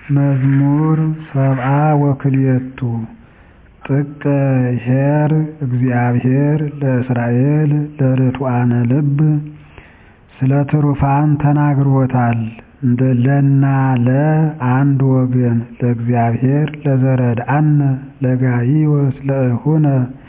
መዝሙር ሰብዓ ወክልኤቱ ጥቀ ኄር እግዚአብሔር ለእስራኤል ለርቱዓነ ልብ ስለ ትሩፋን ተናግሮታል ለና ለ አንድ ወገን ለእግዚአብሔር ለዘረድአነ ለጋይዮስ ለእኹነ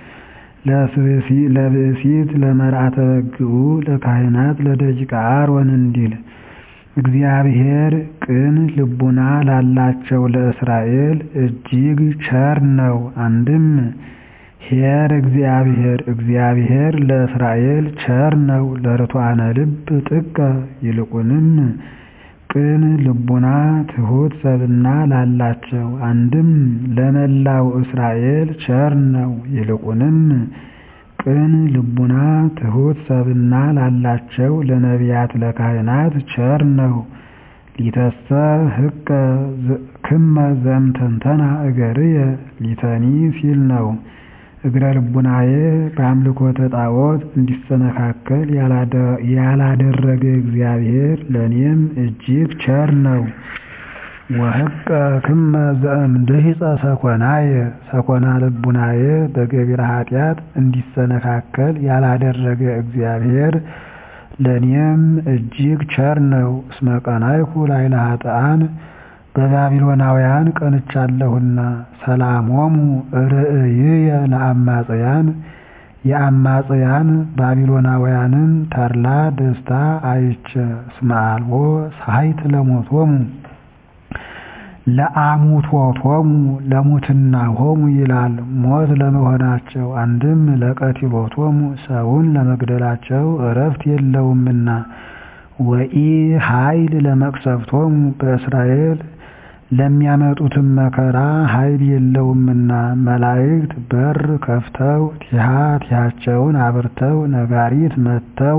ለብእሲት ለመርዓተ በግዑ ለካህናት ለደቂቀ አሮን እንዲል እግዚአብሔር ቅን ልቡና ላላቸው ለእስራኤል እጅግ ቸር ነው። አንድም ኄር እግዚአብሔር እግዚአብሔር ለእስራኤል ቸር ነው ለርቱዓነ ልብ ጥቀ ይልቁንም ቅን ልቡና ትሑት ሰብእና ላላቸው አንድም ለመላው እስራኤል ቸር ነው ይልቁንም ቅን ልቡና ትሑት ሰብእና ላላቸው ለነቢያት ለካህናት ቸር ነው። ሊተሰ ህቀ ክመ ዘእምተንተና እገርየ ሊተኒ ሲል ነው። እግረ ልቡናዬ በአምልኮተ ጣዖት እንዲሰነካከል ያላደረገ እግዚአብሔር ለእኔም እጅግ ቸር ነው። ወህቀ ክመ ዘእምድሂፀ ሰኮናየ ሰኮና ልቡናዬ በገቢረ ኃጢአት እንዲሰነካከል ያላደረገ እግዚአብሔር ለእኔም እጅግ ቸር ነው። እስመ ቀናይኩ ላዕለ ኃጥኣን በባቢሎናውያን ቀንቻለሁና ሰላሞሙ ርእይየ ለአማጽያን የአማጽያን ባቢሎናውያንን ተድላ ደስታ አይቼ እስመ አልቦ ሳይት ለሞቶሙ ለአሙቶቶሙ ለሙትናሆሙ ይላል ሞት ለመሆናቸው አንድም ለቀቲሎቶሙ ሰውን ለመግደላቸው እረፍት የለውምና ወኢ ኃይል ለመቅሰፍቶሙ በእስራኤል ለሚያመጡትም መከራ ኃይል የለውምና መላእክት በር ከፍተው ቲሃ ቲሃቸውን አብርተው ነጋሪት መትተው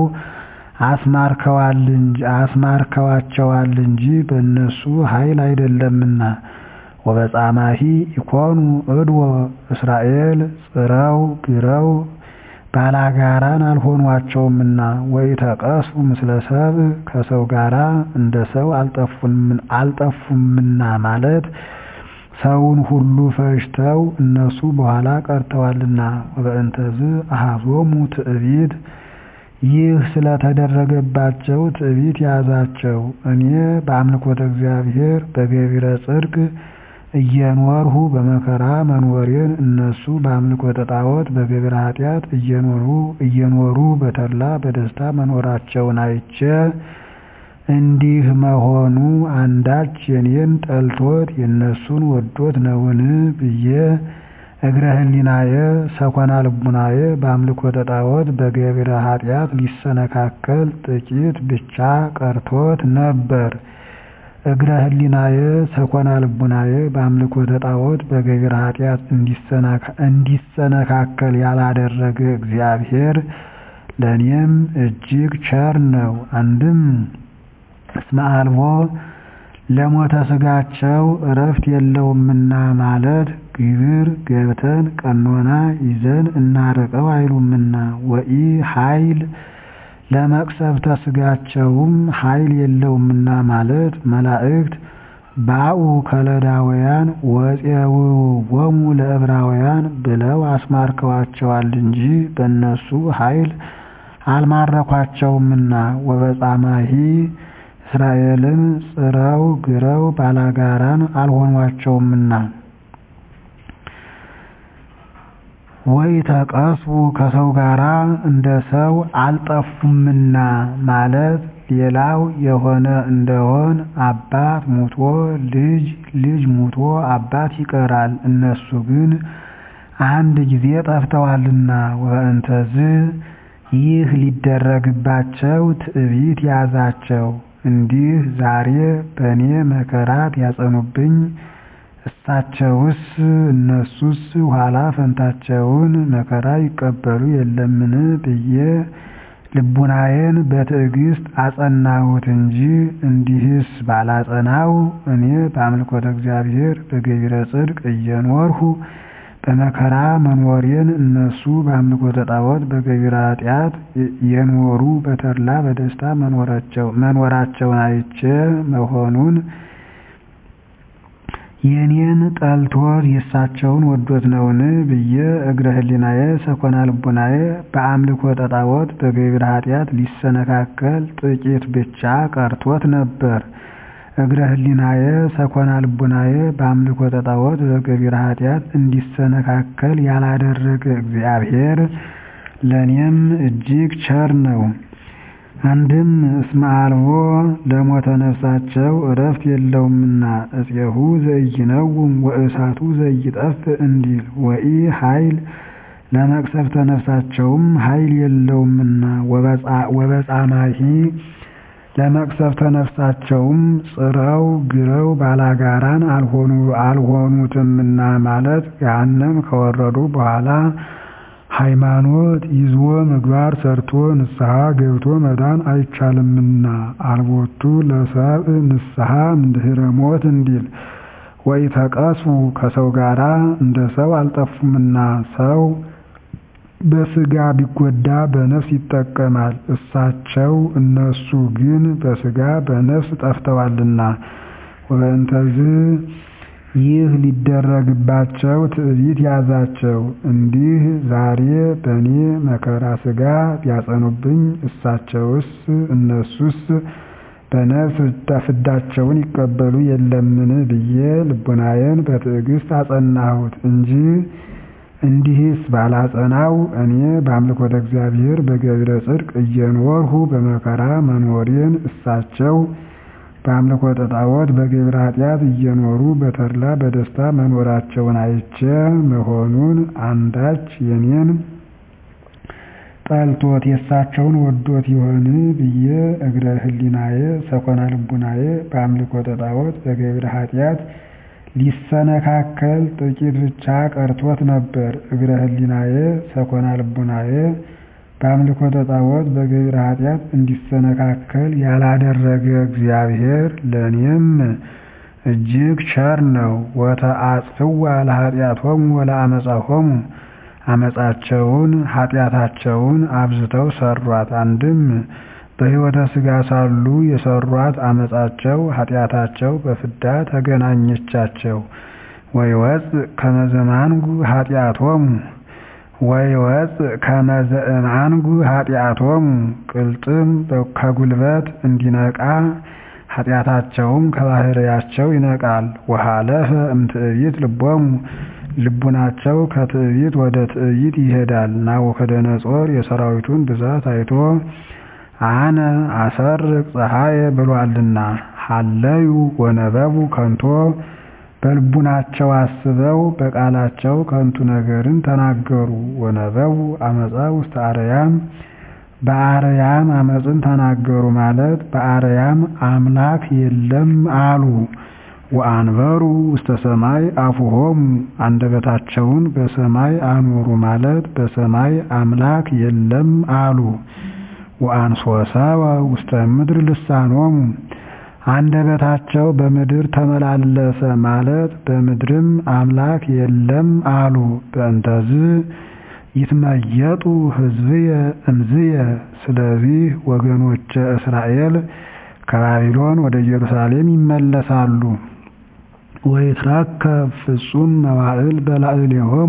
አስማርከዋቸዋል እንጂ በእነሱ ኃይል አይደለምና። ወበጻማሂ ኢኮኑ እድወ እስራኤል ጽረው ግረው ባላጋራን አልሆኗቸውምና ወኢተቀስፉ ምስለ ሰብእ ከሰው ጋራ እንደ ሰው አልጠፉምና ማለት ሰውን ሁሉ ፈጅተው እነሱ በኋላ ቀርተዋልና። ወበእንተዝ አኀዞሙ ትዕቢት ይህ ስለተደረገባቸው ትዕቢት ያዛቸው። እኔ በአምልኮተ እግዚአብሔር በገቢረ ጽድቅ እየኖርሁ በመከራ መኖሬን እነሱ በአምልኮተ ጣዖት በገቢረ ኃጢአት እየኖሩ በተድላ በደስታ መኖራቸውን አይቼ እንዲህ መሆኑ አንዳች የኔን ጠልቶት የእነሱን ወዶት ነውን ብዬ እግረ ህሊናየ ሰኮና ልቡናየ በአምልኮተ ጣዖት በገቢረ ኃጢአት ሊሰነካከል ጥቂት ብቻ ቀርቶት ነበር። እግረ ህሊናየ ሰኮና ልቡናየ በአምልኮተ ጣዖት በገቢረ ኃጢአት እንዲሰነካከል ያላደረገ እግዚአብሔር ለእኔም እጅግ ቸር ነው። አንድም እስመ አልቦ ለሞተ ሥጋቸው እረፍት የለውምና ማለት ግብር ገብተን ቀኖና ይዘን እናርቀው አይሉምና ወኢ ኃይል ለመቅሰፍተ ሥጋቸውም ኃይል የለውምና ማለት መላእክት ባኡ ከለዳውያን ወፄውዎሙ ለዕብራውያን ብለው አስማርከዋቸዋል እንጂ በእነሱ ኃይል አልማረኳቸውምና። ወበጻማሂ እስራኤልን ጽረው ግረው ባላጋራን አልሆኗቸውምና። ወኢተቀስፉ ከሰው ጋራ እንደ ሰው አልጠፉምና ማለት ሌላው የሆነ እንደሆን አባት ሙቶ ልጅ ልጅ ሙቶ አባት ይቀራል። እነሱ ግን አንድ ጊዜ ጠፍተዋልና። ወእንተዝ ይህ ሊደረግባቸው ትዕቢት ያዛቸው። እንዲህ ዛሬ በእኔ መከራ ቢያጸኑብኝ እሳቸውስ እነሱስ ኋላ ፈንታቸውን መከራ ይቀበሉ የለምን ብዬ ልቡናዬን በትዕግስት አጸናሁት እንጂ እንዲህስ ባላጸናው እኔ በአምልኮተ እግዚአብሔር በገቢረ ጽድቅ እየኖርሁ በመከራ መኖሬን እነሱ በአምልኮተ ጣዖት በገቢረ ኃጢአት የኖሩ በተድላ በደስታ መኖራቸውን አይቼ መሆኑን የኔን ጠልቶት የእሳቸውን ወዶት ነውን ብዬ እግረ ህሊናዬ ሰኮና ልቡናዬ በአምልኮ ጣዖት በገቢረ ኃጢአት ሊሰነካከል ጥቂት ብቻ ቀርቶት ነበር። እግረ ህሊናዬ ሰኮና ልቡናዬ በአምልኮ ጣዖት በገቢረ ኃጢአት እንዲሰነካከል ያላደረገ እግዚአብሔር ለእኔም እጅግ ቸር ነው። አንድም እስመ አልቦ ለሞተ ነፍሳቸው ዕረፍት የለውምና እፄሁ ዘኢይነውም ወእሳቱ ዘኢይጠፍእ እንዲል ወኢ ኃይል ለመቅሰፍተ ነፍሳቸውም ኃይል የለውምና ወበጻማሂ ለመቅሰፍተ ነፍሳቸውም ጽረው ግረው ባላጋራን አልሆኑትምና ማለት ገሃነም ከወረዱ በኋላ ሃይማኖት ይዞ ምግባር ሰርቶ ንስሐ ገብቶ መዳን አይቻልምና አልቦቱ ለሰብእ ንስሐ እምድኅረ ሞት እንዲል ወኢተቀስፉ ከሰው ጋራ እንደ ሰው አልጠፉምና ሰው በሥጋ ቢጎዳ በነፍስ ይጠቀማል። እሳቸው እነሱ ግን በሥጋ በነፍስ ጠፍተዋልና ወበእንተዝ ይህ ሊደረግባቸው ትዕቢት ያዛቸው። እንዲህ ዛሬ በእኔ መከራ ሥጋ ቢያጸኑብኝ እሳቸውስ እነሱስ በነፍስ ፍዳቸውን ይቀበሉ የለምን ብዬ ልቡናዬን በትዕግስት አጸናሁት እንጂ እንዲህስ ባላጸናው እኔ በአምልኮተ እግዚአብሔር በገቢረ ጽድቅ እየኖርሁ በመከራ መኖሬን እሳቸው በአምልኮተ ጣዖት በገቢረ ኃጢአት እየኖሩ በተድላ በደስታ መኖራቸውን አይቼ መሆኑን አንዳች የኔን ጠልቶት የእሳቸውን ወዶት ይሆን ብዬ እግረ ህሊናዬ ሰኮና ልቡናዬ በአምልኮተ ጣዖት በገቢረ ኃጢአት ሊሰነካከል ጥቂት ብቻ ቀርቶት ነበር። እግረ ህሊናዬ ሰኮና ልቡናዬ በአምልኮተ ጣዖት በገቢረ ኃጢአት እንዲሰነካከል ያላደረገ እግዚአብሔር ለእኔም እጅግ ቸር ነው። ወተአጽፍዋ ለኃጢአቶሙ ወለአመፃሆሙ አመፃቸውን ኃጢአታቸውን አብዝተው ሰሯት። አንድም በሕይወተ ሥጋ ሳሉ የሰሯት አመፃቸው ኃጢአታቸው በፍዳ ተገናኘቻቸው። ወይወፅእ ከመ ዘማንጉ ኃጢአቶሙ ወይወፅእ ከመ ዘእምአንጉ ኃጢአቶሙ ቅልጥም ከጉልበት እንዲነቃ ኃጢአታቸውም ከባሕርያቸው ይነቃል። ወሃለፈ እምትዕቢት ልቦሙ ልቡናቸው ከትዕቢት ወደ ትዕቢት ይሄዳል። ናቡከደነፆር የሰራዊቱን ብዛት አይቶ አነ አሰርቅ ፀሐየ ብሏልና ሀለዩ ወነበቡ ከንቶ በልቡናቸው አስበው በቃላቸው ከንቱ ነገርን ተናገሩ። ወነበቡ አመፃ ውስተ አርያም በአርያም አመፅን ተናገሩ ማለት በአርያም አምላክ የለም አሉ። ወአንበሩ ውስተ ሰማይ አፉሆሙ አንደበታቸውን በሰማይ አኖሩ ማለት በሰማይ አምላክ የለም አሉ። ወአንሶሰወ ውስተ ምድር ልሳኖሙ አንደበታቸው በምድር ተመላለሰ ማለት በምድርም አምላክ የለም አሉ። በእንተዝ ይትመየጡ ሕዝብየ እምዝየ ስለዚህ ወገኖቼ እስራኤል ከባቢሎን ወደ ኢየሩሳሌም ይመለሳሉ። ወይትረከብ ፍጹም መዋዕል በላዕሌሆሙ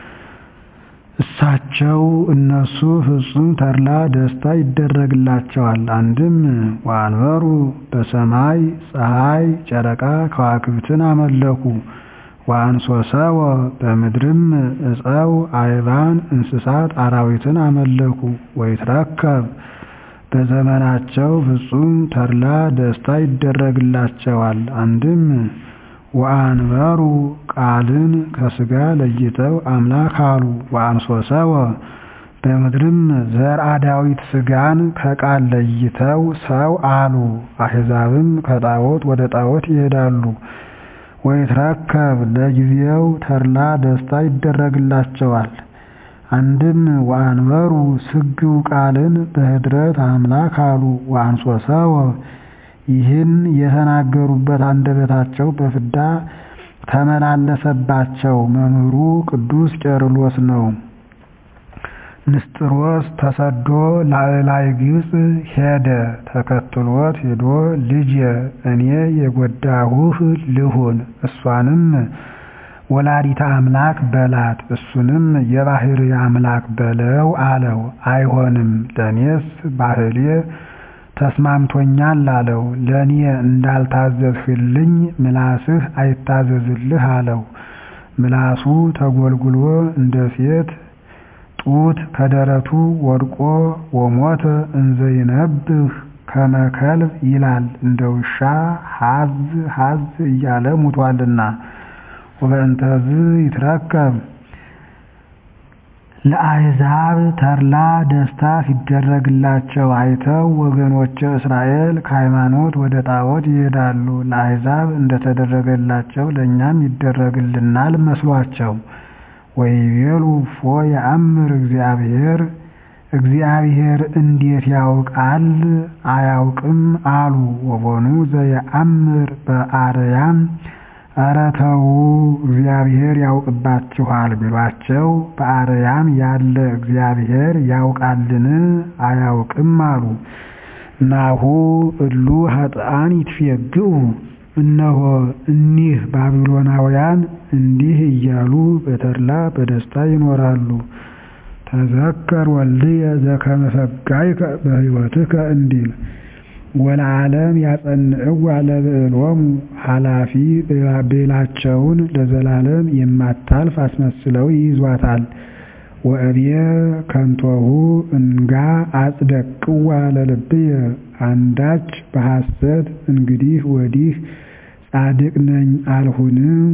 እሳቸው እነሱ ፍጹም ተድላ ደስታ ይደረግላቸዋል። አንድም ወአንበሩ በሰማይ ፀሐይ፣ ጨረቃ ከዋክብትን አመለኩ። ወአንሶሰወ በምድርም ዕፀው፣ አይባን፣ እንስሳት አራዊትን አመለኩ። ወይትረከብ በዘመናቸው ፍጹም ተድላ ደስታ ይደረግላቸዋል። አንድም ወአንበሩ ቃልን ከሥጋ ለይተው አምላክ አሉ። ወአንሶሰወ በምድርም ዘርአ ዳዊት ሥጋን ከቃል ለይተው ሰው አሉ። አሕዛብም ከጣዖት ወደ ጣዖት ይሄዳሉ። ወይትረከብ ለጊዜው ተድላ ደስታ ይደረግላቸዋል። አንድም ወአንበሩ ስግው ቃልን በኅድረት አምላክ አሉ። ወአንሶሰወ ይህን የተናገሩበት አንደበታቸው በፍዳ ተመላለሰባቸው። መምህሩ ቅዱስ ቄርሎስ ነው። ንስጥሮስ ተሰዶ ላዕላይ ግብፅ ሄደ። ተከትሎት ሄዶ ልጄ እኔ የጎዳሁህ ልሁን፣ እሷንም ወላዲተ አምላክ በላት፣ እሱንም የባሕርይ አምላክ በለው አለው። አይሆንም ለእኔስ ባህሌ ተስማምቶኛል አለው። ለእኔ እንዳልታዘዝህልኝ ምላስህ አይታዘዝልህ አለው። ምላሱ ተጎልጉሎ እንደ ሴት ጡት ከደረቱ ወድቆ ወሞተ እንዘ ይነብህ ከመ ከልብ ይላል እንደ ውሻ ሀዝ ሀዝ እያለ ሙቷልና። ወበእንተዝ ይትረከብ ለአሕዛብ ተድላ ደስታ ሲደረግላቸው አይተው ወገኖቼ እስራኤል ከሃይማኖት ወደ ጣዖት ይሄዳሉ። ለአሕዛብ እንደተደረገላቸው ለእኛም ይደረግልናል መስሏቸው። ወይቤሉ እፎ የአምር እግዚአብሔር እግዚአብሔር እንዴት ያውቃል አያውቅም አሉ። ወቦኑ ዘየአምር በአርያም ኧረ ተዉ እግዚአብሔር ያውቅባችኋል ቢሏቸው በአርያም ያለ እግዚአብሔር ያውቃልን አያውቅም አሉ። ናሁ እሉ ኃጥአን ይትፌግኡ እነሆ እኒህ ባቢሎናውያን እንዲህ እያሉ በተድላ በደስታ ይኖራሉ። ተዘከር ወልድየ ዘከመ ፈጋይከ በሕይወትከ እንዲል ወለዓለም ያጸንዕዋ ለብዕሎሙ ኃላፊ ቤላቸውን ለዘላለም የማታልፍ አስመስለው ይይዟታል። ወእብየ ከንቶሁ እንጋ አጽደቅዋ ለልብየ አንዳች በሐሰት እንግዲህ ወዲህ ጻድቅ ነኝ አልሁን።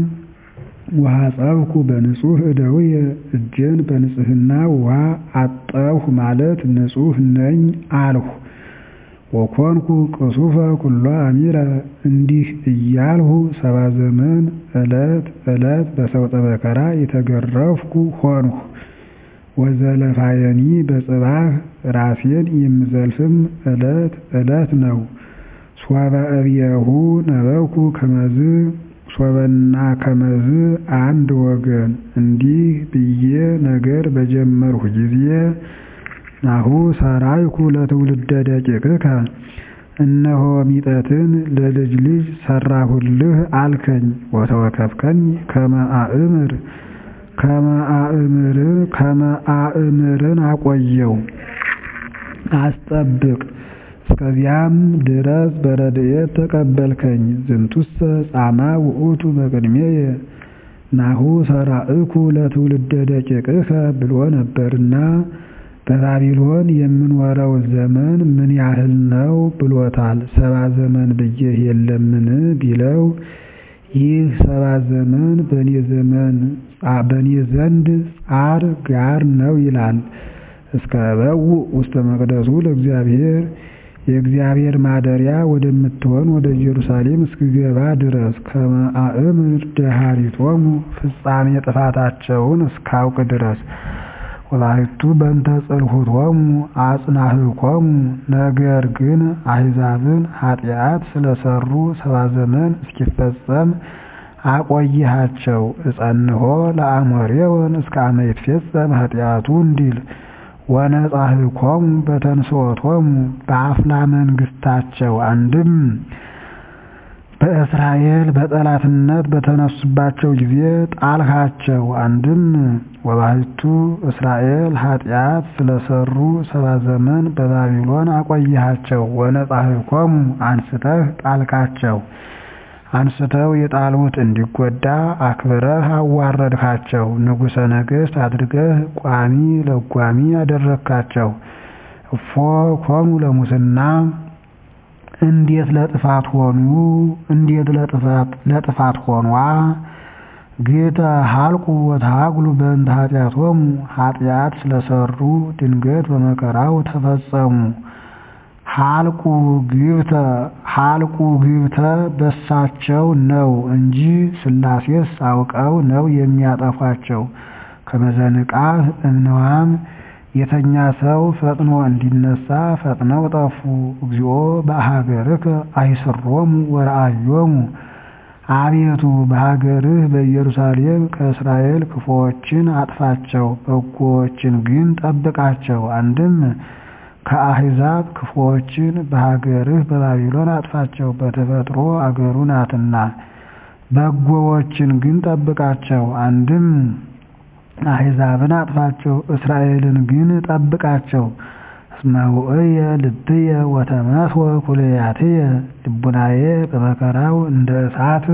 ወሐጸብኩ በንጹሕ እደውየ እጄን በንጽሕና ውሃ አጠብሁ ማለት ንጹሕ ነኝ አልሁ። ወኮንኩ ቅሱፈ ኩሎ አሚረ እንዲህ እያልሁ ሰባ ዘመን ዕለት ዕለት በሰውጠ መከራ የተገረፍኩ ሆንሁ። ወዘለፋየኒ በጽባህ ራሴን የምዘልፍም ዕለት ዕለት ነው። ሶበ እብየሁ ነበብኩ ከመዝ ሶበና ከመዝ አንድ ወገን እንዲህ ብዬ ነገር በጀመርሁ ጊዜ ናሁ ሰራይኩ ለትውልደ ደቂቅከ እነሆ ሚጠትን ለልጅ ልጅ ሰራሁልህ አልከኝ። ወተወከፍከኝ ከመ አእምር ከመ አእምርን አቆየው አስጠብቅ እስከዚያም ድረስ በረድኤት ተቀበልከኝ። ዝንቱሰ ጻማ ውእቱ በቅድሜየ ናሁ ሰራእኩ ለትውልደ ደቂቅከ ብሎ ነበርና በባቢሎን የምንወረው ዘመን ምን ያህል ነው ብሎታል። ሰባ ዘመን ብዬህ የለምን ቢለው ይህ ሰባ ዘመን በእኔ ዘመን በእኔ ዘንድ ጻር ጋር ነው ይላል። እስከ በውእ ውስተ መቅደሱ ለእግዚአብሔር የእግዚአብሔር ማደሪያ ወደምትሆን ወደ ኢየሩሳሌም እስክገባ ድረስ ከመ አእምር ደኃሪቶሙ ፍጻሜ ጥፋታቸውን እስካውቅ ድረስ ወላይቱ በእንተ ጽልሁቶሙ አጽናህኮሙ ነገር ግን አሕዛብን ኃጢአት ስለሰሩ ሰባ ዘመን እስኪፈጸም አቆይሃቸው። እጸንሖ ለአሞሬወን እስከ አመ ይትፌጸም ኃጢአቱ እንዲል ወነጻህኮሙ በተንሥኦቶሙ በአፍላ መንግሥታቸው አንድም በእስራኤል በጠላትነት በተነሱባቸው ጊዜ ጣልሃቸው። አንድም ወባሕቱ እስራኤል ኃጢአት ስለሰሩ ሰባ ዘመን በባቢሎን አቆይሃቸው። ወነጻህኮሙ አንስተህ ጣልካቸው። አንስተው የጣሉት እንዲጎዳ አክብረህ አዋረድካቸው። ንጉሠ ነገሥት አድርገህ ቋሚ ለጓሚ አደረግካቸው። እፎ ኮኑ ለሙስና እንዴት ለጥፋት ሆኑ? እንዴት ለጥፋት ሆኗ? ጌታ ሀልቁ ወተሃግሉ በእንተ ኃጢአቶሙ ኃጢአት ስለሰሩ ድንገት በመከራው ተፈጸሙ። ሀልቁ ግብተ ሀልቁ ግብተ በሳቸው ነው እንጂ ሥላሴስ አውቀው ነው የሚያጠፏቸው። ከመዘንቃህ እምነዋም የተኛ ሰው ፈጥኖ እንዲነሳ ፈጥነው ጠፉ። እግዚኦ በሀገርከ አይስሮሙ ወረአዮሙ አቤቱ በሀገርህ በኢየሩሳሌም ከእስራኤል ክፉዎችን አጥፋቸው፣ በጎዎችን ግን ጠብቃቸው። አንድም ከአሕዛብ ክፉዎችን በሀገርህ በባቢሎን አጥፋቸው፣ በተፈጥሮ አገሩ ናትና። በጎዎችን ግን ጠብቃቸው። አንድም አሕዛብን አጥፋቸው፣ እስራኤልን ግን ጠብቃቸው። እስመ ውእየ ልብየ ወተመስወ ኩልያትየ ልቡናዬ በመከራው እንደ እሳት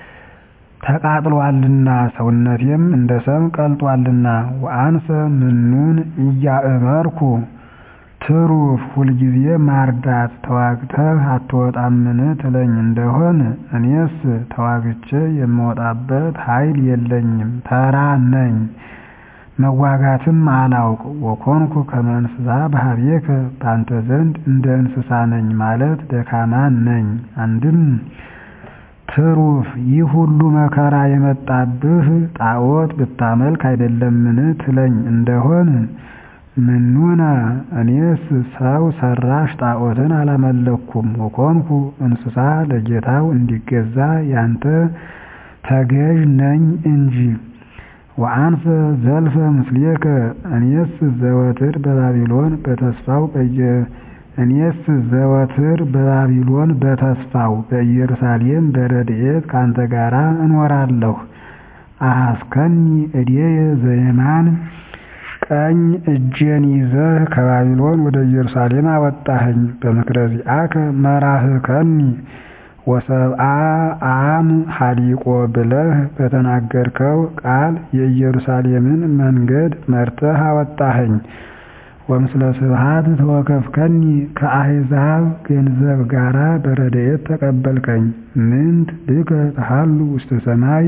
ተቃጥሏልና ሰውነቴም እንደ ሰም ቀልጧልና። ወአንሰ ምኑን እያእመርኩ ትሩፍ ሁልጊዜ ማርዳት ተዋግተህ አትወጣምን ትለኝ እንደሆን እኔስ ተዋግቼ የምወጣበት ኃይል የለኝም፣ ተራ ነኝ፣ መዋጋትም አላውቅ። ወኮንኩ ከመ እንስሳ በኀቤከ በአንተ ዘንድ እንደ እንስሳ ነኝ ማለት ደካማ ነኝ። አንድም ትሩፍ ይህ ሁሉ መከራ የመጣብህ ጣዖት ብታመልክ አይደለምን ትለኝ እንደሆን ምኑነ እኔስ ሰው ሰራሽ ጣዖትን አላመለኩም። ወኮንኩ እንስሳ ለጌታው እንዲገዛ ያንተ ተገዥ ነኝ እንጂ። ወአንፈ ዘልፈ ምስሌከ እኔስ ዘወትር በባቢሎን በተስፋው በየ እኔስ ዘወትር በባቢሎን በተስፋው በኢየሩሳሌም በረድኤት ካንተ ጋራ እኖራለሁ። አሐስከኒ እዴየ ዘየማን ቀኝ እጄን ይዘህ ከባቢሎን ወደ ኢየሩሳሌም አወጣኸኝ። በምክረ ዚአከ መራህከኒ ወሰብአ አም ሀሊቆ ብለህ በተናገርከው ቃል የኢየሩሳሌምን መንገድ መርተህ አወጣኸኝ። ወምስለ ስብሐት ተወከፍከኒ ከአሕዛብ ገንዘብ ጋራ በረድኤት ተቀበልከኝ። ምንት ብከ ተሃሉ ውስተ ሰማይ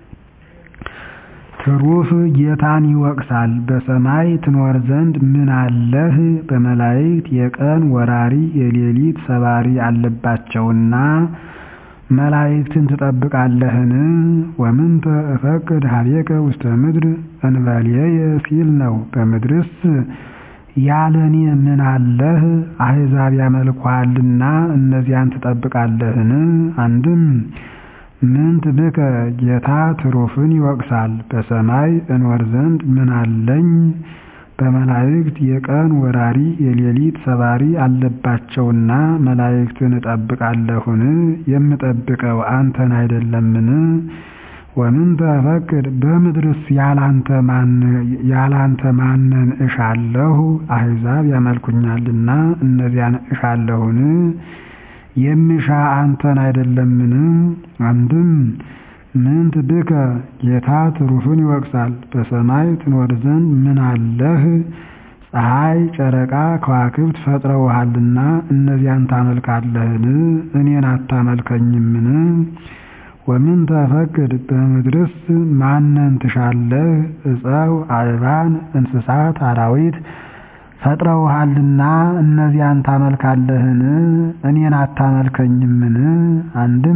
ትሩፍ ጌታን ይወቅሳል። በሰማይ ትኖር ዘንድ ምን አለህ? በመላእክት የቀን ወራሪ የሌሊት ሰባሪ አለባቸውና መላእክትን ትጠብቃለህን? ወምንተ እፈቅድ ኀቤከ ውስተ ምድር እንበልየ ሲል ነው። በምድርስ ያለኔ ምን አለህ? አሕዛብ ያመልኩሃልና እነዚያን ትጠብቃለህን? አንድም ምንት ብከ ጌታ ትሩፍን ይወቅሳል። በሰማይ እኖር ዘንድ ምን አለኝ? በመላእክት የቀን ወራሪ የሌሊት ሰባሪ አለባቸውና መላእክትን እጠብቃለሁን? የምጠብቀው አንተን አይደለምን? ወምንተ እፈቅድ በምድርስ ያላንተ ማንን እሻለሁ? አሕዛብ ያመልኩኛልና እነዚያን እሻለሁን? የሚሻ አንተን አይደለምን? አንድም ምንት ብከ ጌታ ትሩፍን ይወቅሳል። በሰማይ ትኖር ዘንድ ምን አለህ? ፀሐይ፣ ጨረቃ፣ ከዋክብት ፈጥረውሃልና እነዚያን ታመልካለህን? እኔን አታመልከኝምን? ወምንተ እፈቅድ በምድርስ ማንን ትሻለህ? ዕፀው፣ አዕባን፣ እንስሳት፣ አራዊት ፈጥረውሃልና እነዚያን ታመልካለህን? እኔን አታመልከኝምን? አንድም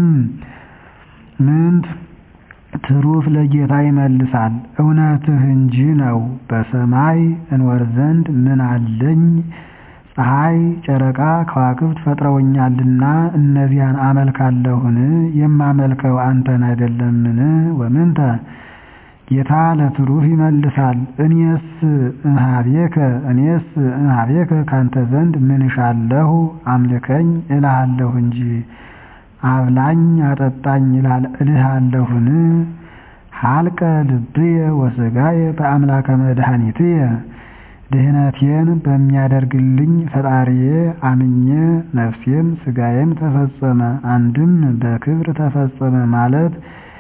ምንት ትሩፍ ለጌታ ይመልሳል፣ እውነትህ እንጂ ነው። በሰማይ እንወር ዘንድ ምን አለኝ? ፀሐይ፣ ጨረቃ፣ ከዋክብት ፈጥረውኛልና እነዚያን አመልካለሁን? የማመልከው አንተን አይደለምን? ወምንተ ጌታ ለትሩፍ ይመልሳል፣ እኔስ እምኀቤከ እኔስ እምኀቤከ ካንተ ዘንድ ምን እሻለሁ? አምልከኝ እልሃለሁ እንጂ አብላኝ አጠጣኝ እልሃለሁን? ሀልቀ ልብየ ወሥጋየ በአምላከ መድኃኒትየ ድህነቴን በሚያደርግልኝ ፈጣሪዬ አምኜ ነፍሴም ሥጋዬም ተፈጸመ። አንድም በክብር ተፈጸመ ማለት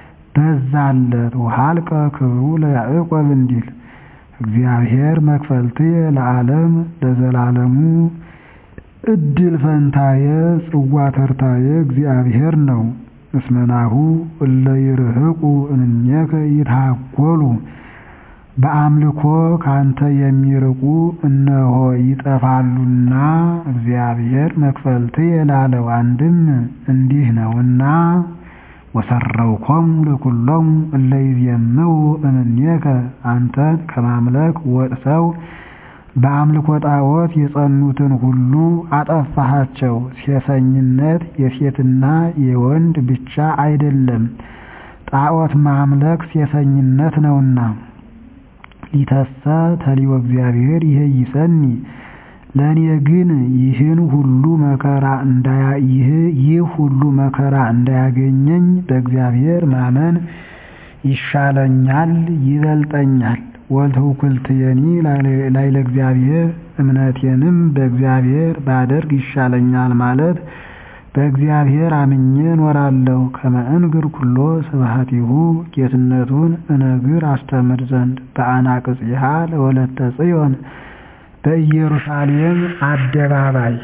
በዛለት ወሀልቀ ክብሩ ለያዕቆብ እንዲል እግዚአብሔር መክፈልትየ ለዓለም ለዘላለሙ እድል ፈንታየ ጽዋ ተርታየ እግዚአብሔር ነው። እስመናሁ እለ ይርህቁ እምኔከ ይትሃጐሉ በአምልኮ ካንተ የሚርቁ እነሆ ይጠፋሉና እግዚአብሔር መክፈልትየ ላለው አንድም እንዲህ ነውና ወሰረውኮሙ ለኵሎሙ እለ ይዜምው እምኔከ አንተን ከማምለክ ወጥተው በአምልኮ ጣዖት የጸኑትን ሁሉ አጠፋሃቸው። ሴሰኝነት የሴትና የወንድ ብቻ አይደለም፣ ጣዖት ማምለክ ሴሰኝነት ነውና። ሊተሰ ተሊወ እግዚአብሔር ይሄይሰኒ ለእኔ ግን ይህን ሁሉ መከራ ይህ ሁሉ መከራ እንዳያገኘኝ በእግዚአብሔር ማመን ይሻለኛል ይበልጠኛል። ወልትውክልትየኒ ላዕለ እግዚአብሔር እምነቴንም በእግዚአብሔር ባደርግ ይሻለኛል ማለት በእግዚአብሔር አምኜ እኖራለሁ። ከመ እንግር ኩሎ ስብሐቲሁ ጌትነቱን እነግር አስተምር ዘንድ በአናቅጽሃ ለወለተ ጽዮን በኢየሩሳሌም አደባባይ